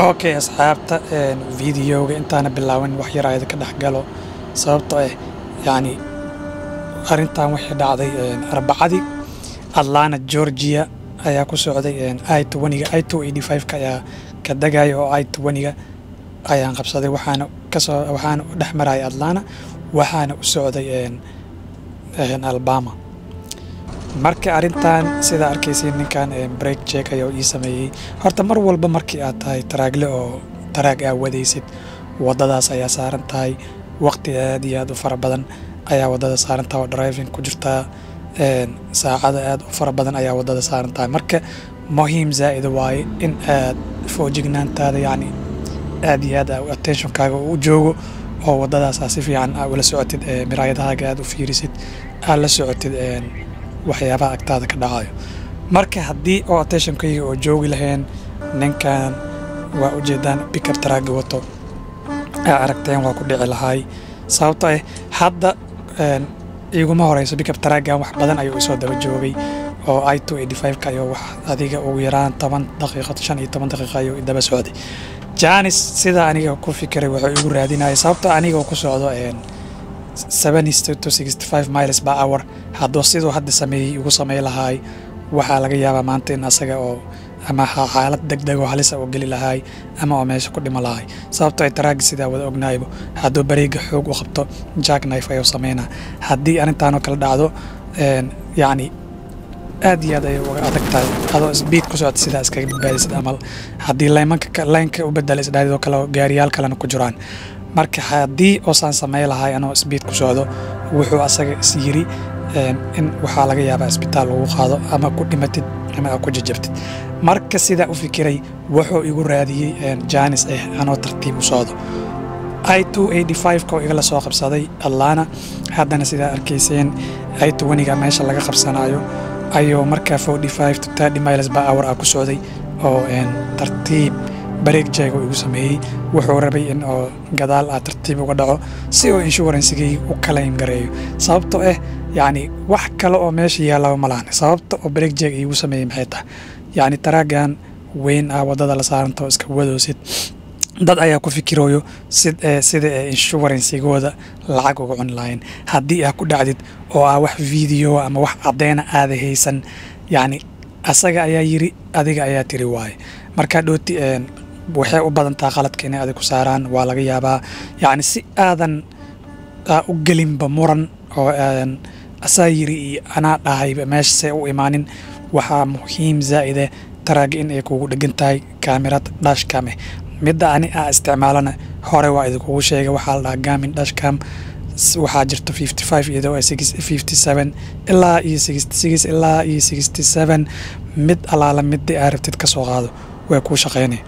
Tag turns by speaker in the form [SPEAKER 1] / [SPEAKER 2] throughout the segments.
[SPEAKER 1] okay asxaabta videoga intaana bilaaban wax yar ayada ka dhex galo sababtoo ah yacni arrintan waxay dhacday arbacadii atlanta georgia ayaa ku socday i twentyga i two eighty five-ka ayaa ka degaya oo i twentyga ayaan qabsaday waxaana kasoo waxaana u dhex maraya atlanta waxaana u socday alabama marka arrintan sidaa arkaysiin ninkan break check ayaa ii sameeyey horta mar walba markii aad tahay taraagle oo taraag aa wadaysid waddadaas ayaa saaran tahay waqti aad iyo aad u fara badan ayaa waddada saaran tahay oo driving ku jirtaa saacada aad u fara badan ayaa waddada saaran tahay marka muhiim zaa'ida waaye in aad foojignaantaada yacni aad iyo aad attentionkaaga u joogo oo waddadaasaa si fiican aa ula socotid miraayadahaaga aad u fiirisid aad la socotid waxyaabaha agtaada ka dhacayo marka haddii oo attentionkayga oo joogi lahayn ninkan waa ujeedaan bikab taraaga wato aa aragteen waa ku dhici lahaay sababtoo ah hadda iguma horeyso bikab taraagan wax badan ayuu isoo daba joogay oo i two eighty five-ka ayuu wax adiga ugu yaraan toban daqiiqo shan iyo toban daqiiqo ayuu daba socday janis sidaa aniga ku fikiray wuxuu igu raadinaya sababtoo aniga ku socdo miles per hour hadduu siduu hadda sameeyey igu samey lahaay waxaa laga yaabaa maanta in asaga oo ama xaalad degdeg oo halisa oo geli lahaay ama oo meesha ku dhimo lahaay sababtoo ay taraagi sidaa wada ognaaybo hadduu bareega xoog u qabto jack knife ayuu sameynaa haddii arrintaanoo kala dhacdo yacni aad iyo aad ayay uga adag tahay adoo sbiid ku socota sidaa iskaga badbaadisid amal haddii laymanka laynka u bedela isdhaadidoo kale gaariyaal kalena ku jiraan marka haddii oosaan samey lahay anoo sbiid ku socdo wuxuu asaga is yiri in waxaa laga yaabaa isbitaal lagu qaado ama ku dhimatid ama aa ku jajabtid marka sidaa u fikiray wuxuu igu raadiyey janis ah anoo tartiib u socdo i two eighty five-ka oo igala soo qabsaday atlana haddana sidaa arkayseen i twentyga meesha laga qabsanayo ayuu markaa forty five to thirty miles per hour ah ku socday oo tartiib bareeg jeego igu sameeyey wuxuu rabay in oo gadaal ah tartiib uga dhaco si oo inshuransigay u kalayn gareeyo sababtoo ah yacni wax kale oo meesha yaallaba ma lahan sababta oo bareeg jeeg iigu sameeyey maxay tahay yacni taraagan weyn ah waddada la saaranta oo iska wadoosid dad ayaa ku fikirooyo sida inshuransigooda lacag uga cuni lahayn haddii aa ku dhacdid oo ah wax video ama wax cadeyna aada haysan yacni asaga ayaa yiri adiga ayaa tiri waaye markaa dhooti waxay u badantaa qaladka inay adig ku saaraan waa laga yaabaa yacni si aadan u gelinba muran oo asaa yiri iyo anaa dhahayba meeshasay u imaanin waxaa muhiim zaa'ide taraaga in ay kugu dhegan tahay kaamirad dhashkame midda ani aa isticmaalana hore waa idinkugu sheegay waxaa la dhahaa gamin dhashcam waxaa jirta fifty five iyadoo fifty seven ilaa iyo sixty six ilaa iyo sixty seven mid allaala midii aa rabtid ka soo qaado way kuu shaqeynay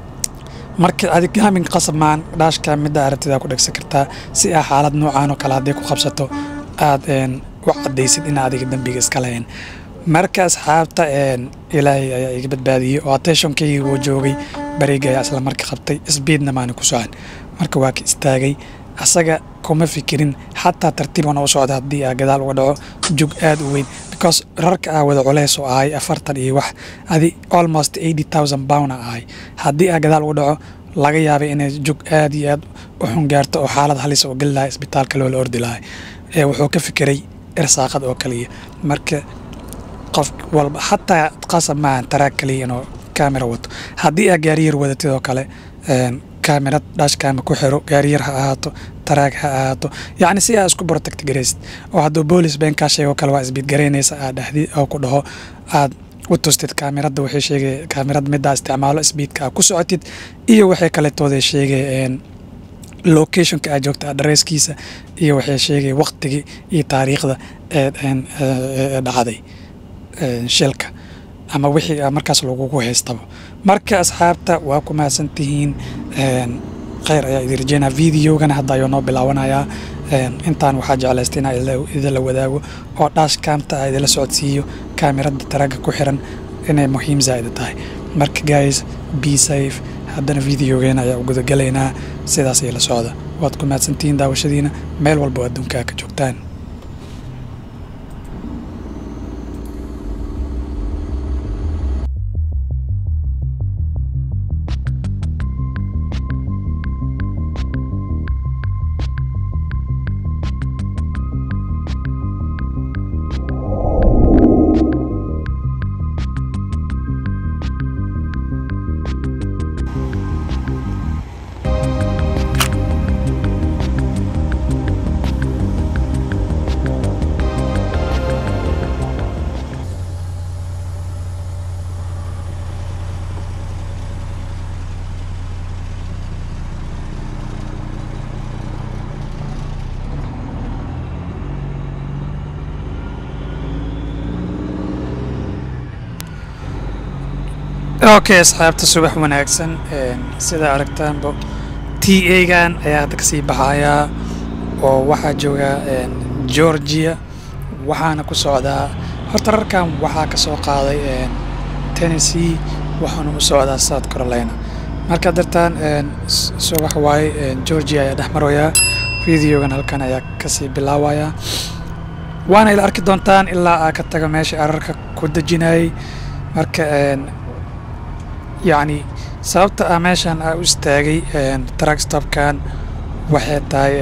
[SPEAKER 1] marka adig gaamin qasab maan dhaashka midda aa rabtid aa ku dhegsan kartaa si aa xaalad noocaan oo kale hadday ku qabsato aad u caddaysid in adiga dembiga iska lahayn marka asxaabta ilaahay ayaa iga badbaadiyey oo attentionkayga wuu joogay bareega ayaa isla marka qabtay sbiidna maana ku socon marka waa ka istaagay asaga kuma fikirin xataa tartiibana u socda haddii aa gadaal uga dhaco jug aad u weyn because rarka aa wada culeys oo ahay afartan iyo wax adi almost eighty thousand pound a ahay haddii aa gadaal uga dhaco laga yaabay inay jug aad iyo aad u xun gaarto oo xaalad halis oo geli lahay isbitaalka loola ordi lahay wuxuu ka fikiray irsaaqad oo kaliya marka qof walba xataa qasab maahan taraag kaliya inuu kaamera wato haddii aa gaariyar wadatid oo kale kaamirad dhashkaama ku xiro gaariyar ha ahaato taraag ha ahaato yacni si aa isku protect garaysid oo hadduu boolis been kaa sheego kale waa isbiid garaynaysa aa dhahdi oo ku dhaho aad u tustid kaamirada waxay sheegay kaamirada middaa isticmaalo sbiidka aa ku socotid iyo waxay kaletooday sheegay locationka aa joogta adresskiisa iyo waxay sheegay waqtigii iyo taariikhda ee dhacday shilka ama wixii markaas lagugu haystaba marka asxaabta waa ku mahadsantihiin kheyr ayaa idin rajeynaa videogana hadda ayuu noo bilaawanayaa intaan waxaa jeclaystay inaa idinla wadaago oo dhaash kaamta ah idinla socodsiiyo kaamirada taraga ku xiran inay muhiim zaa'ida tahay marka guys be safe haddana videogeena ayaa u gudagalaynaa sidaas ay la socda waad ku mahadsantihiin daawashadiina meel walba oo adduunkaa ka joogtaan okay asxaabta subax wanaagsan sida aragtaanba t a-gan ayaa hadda kasii baxayaa oo waxaa joogaa georgia waxaana ku socdaa horta rarkan waxaa ka soo qaaday tennessee waxaana u socdaa south carolina marka dartaan subax waaye georgia ayaa dhex maroyaa videogan halkan ayaa kasii bilaabayaa waana ila arki doontaan ilaa aa ka taga meesha ararka ku dejinayay marka yacni sababta ah meeshan aa u istaagay truckstopkan waxay tahay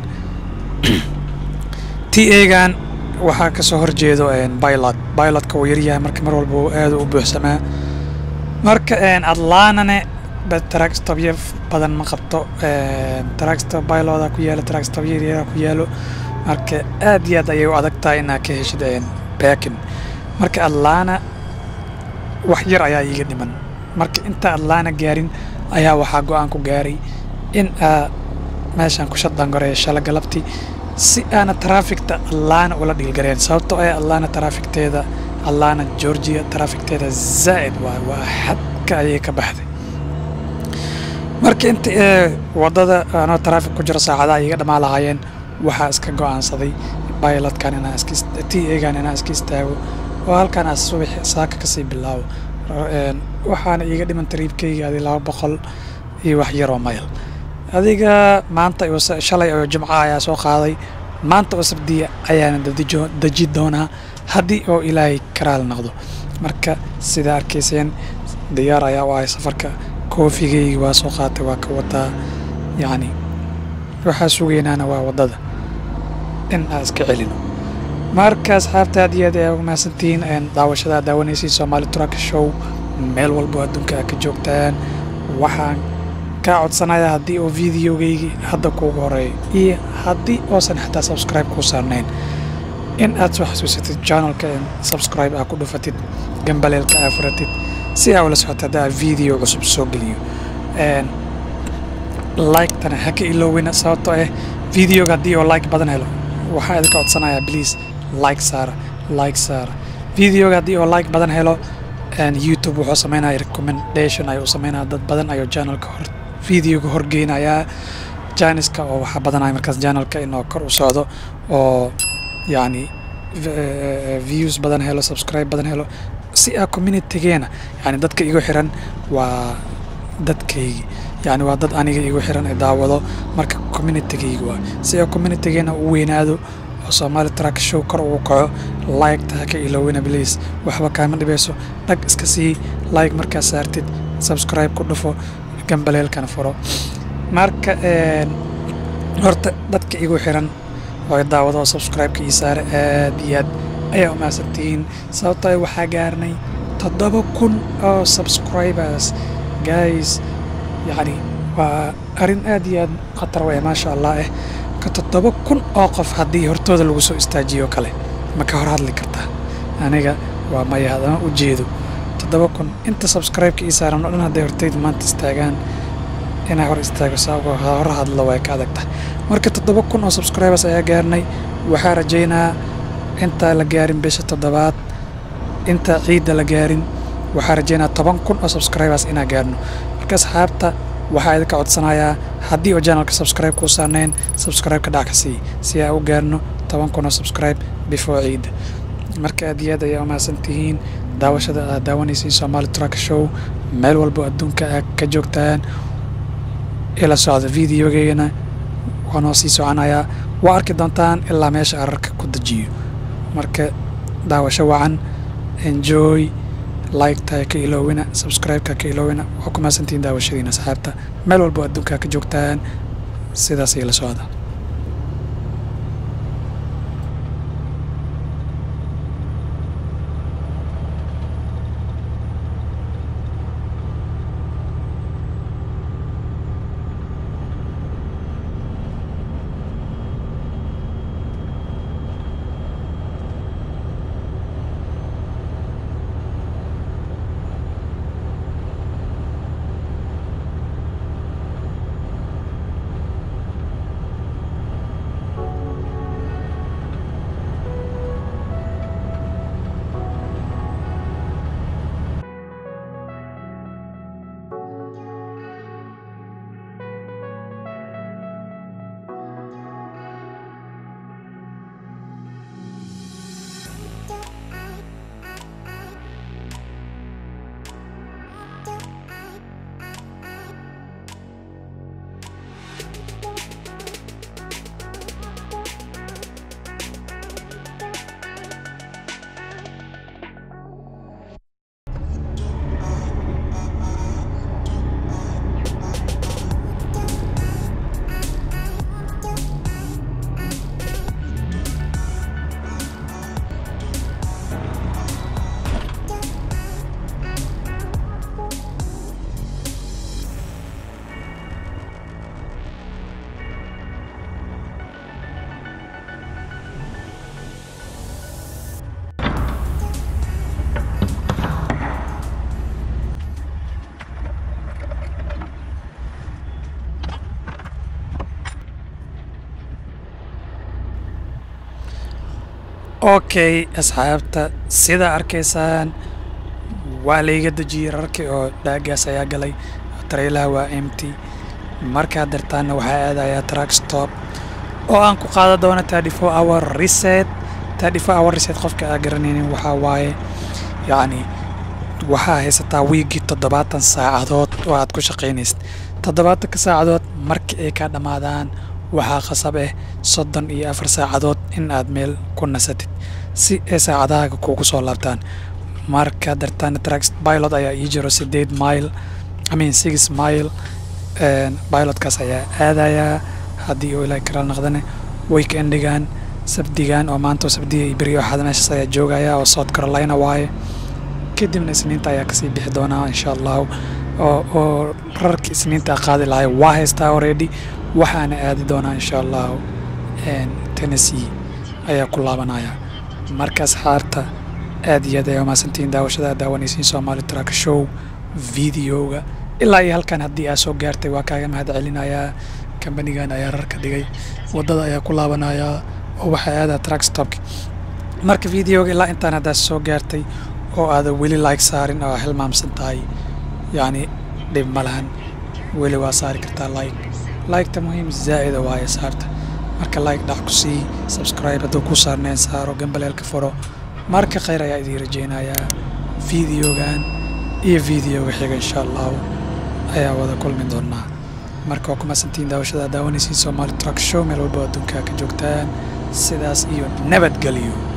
[SPEAKER 1] t a-gan waxaa kasoo horjeedo pilot pilotka uu yaryahay marka mar walba aada u buuxsamaa marka atlanane truckstopya badan ma qabto truckstop piloda ku yaalo truckstop yaryara ku yaalo marka aad iyo aad ayay u adag tahay inaa ka heshid baakin marka atlana wax yar ayaa iiga dhiman marka inta atlana gaarin ayaa waxaa go-aan ku gaaray in aa meeshaan ku shaddangoreeya shala galabti si aana traafikta atlana ula dhiilgareen sababtoo ah atlana traafikteeda atlana georgia traafikteeda zaa'id waay waa xadka ayay ka baxday marka inta waddada anoo traafik ku jiro saacadaha iiga dhammaa lahaayeen waxaa iska go-aansaday pilotkan inaa iska t a-gan inaa iska istaago oo halkaan aa subax saaka kasii bilaabo waxaana iiga dhiman tariibkayga adi laba boqol iyo wax yaroo mayl adiga maanta shalay oo jimco ayaa soo qaaday maanta oo sabdiya ayaana deji doonaa haddii oo ilaahay karaal noqdo marka sidaa arkayseen diyaar ayaa u ahay safarka koofigayga waa soo qaatay waa ka wataa yacni waxaa sugaynaana waa waddada in aan iska celino marka asxaabta aad iyo aad ayaa ugu mahadsantihiin daawashada aad daawanaysiin soomaali truck show meel walbo adduunka aad ka joogtaan waxaan kaa codsanayaa haddii oo videogaygii hadda kuugu horeeyo iyo haddii oosan xataa subscribe kuu saarnayn in aad soo xasuusatid channelka subscribe aa ku dhufatid gambaleelka aa furatid si aa ula socota hadda aa video cusub soo geliyo like-tana ha ka iloowina sababtoo ah videoga haddii oo like badan helo waxaa idinka codsanayaa please like saara like saara videoga haddii oo like badan helo youtube wuxuu sameynaya recommendation ayuu sameynaya dad badan ayuu channelka hor videoga horgeynayaa janiska oo waxaa badanaya markaas channelka inuu kor u socdo oo yacni views badan helo subscribe badan helo si aa communitygeena yani dadka igu xiran waa dadkaygi yani waa dad aniga igu xiran ee daawado marka communitygayga waa si aa communitygeena u weynaado oo soomaali track show kor ugu kaco like-ta haka ilowina bliis waxba kaama dhibayso dhag iska sii like markaa saartid subscribe ku dhufo gambaleelkana furo marka horta dadka igu xiran oo daawado oo subscribe-ka ii saare aad iyo aad ayaa u mahadsantihiin sababtoo ay waxaa gaarnay toddoba kun oo subscribers guys yacni waa arrin aad iyo aad khatar weye maasha allah eh ka toddoba kun oo qof haddii hortooda lagu soo istaajiyo kale ma ka hor hadli kartaa aniga waa maya hadama u jeedo toddoba kun inta subscribe-ka ii saaran oo dhan hadday hortayda maanta istaagaan inaa hor istaago saabgo hor hadlo way ka adag tahay marka toddoba kun oo subscribers ayaa gaarnay waxaa rajaynaa intaa la gaarin bisha toddobaad inta ciidda la gaarin waxaa rajaynaa toban kun oo subscribers inaa gaarno marka asxaabta waxaa idinka codsanayaa haddii oo channelka subscribe kuu saarnayn subscribe-ka dhac ka sii si aa u gaarno toban kun oo subscribe before ciidda marka aad iyo aad ayaa u mahadsan tihiin daawashada aad daawanaysiin soomaali truck show meel walbo adduunka aad ka joogtaan ila socda videogeygana waa noo sii soconayaa waa arki doontaan ilaa meesha ararka ku dejiyo marka daawasho wacan enjoy like-ta ka iloowina subscribe-ka ka iloowina waa ku mahadsantihiin daawashadiina asxaabta meel walbo adduunka ka joogtaan sidaas ila socda okay asxaabta sida arkaysaan waa layga dejiyey rarkii oo dhaagaas ayaa galay tareylaha waa empty markaad dartaanna waxaa aadayaa track stop oo aan ku qaadan doono thirty four hour reset thirty four hour reset qofka aa garanaynin waxaa waaye yacni waxaa haysataa wiigii toddobaatan saacadood oo aad ku shaqaynaysid toddobaatanka saacadood markii ay kaa dhammaadaan waxaa khasab ah soddon iyo afar saacadood in aad meel ku nasatid si ay saacadahaaga kuugu soo laabtaan marka dartaan trax pilot ayaa ii jiro sideed mile I mean six mile pilotkaas ayaa aadayaa haddii uu ilaahay kala naqdane weekendigan sabdigan oo maanta oo sabdiga iyo beriyo axad meeshaas ayaa joogaya oo south carolina waaye kadibna isniinta ayaa kasii bixi doonaa insha allahu oo oo rarkii isniinta qaadi lahay waa haystaa already waxaana aadi doonaa insha allahu tennessee ayaa ku laabanaya markaas xaarta aad iyo aad ayaa umahadsantihiin daawashada aad daawanaysiin soomaali track show videoga ilaa iyo halkan haddii aad soo gaartay waa kaaga mahad celinayaa kambanigan ayaa rarka dhigay waddada ayaa ku laabanayaa oo waxaa aadaa track stopki marka videoga ilaa intaan haddaad soo gaartay oo aada weli like saarin oo hilmaamsan tahay yacni dhib ma lahan weli waa saari kartaa like liketa muhiim zaa'ida waaye saarta marka like dhac ku sii subscribe hadduu ku saarneen saaro gambaleelka furo marka khayr ayaa idiin rajaynayaa videogan iyo videoga xiga insha allahu ayaa wada kulmi doonaa marka waa kumasantiin daawashada daawanaysiin soomaali truck show meel walba adduunkaa ka joogtaan sidaas iyo nabadgelyo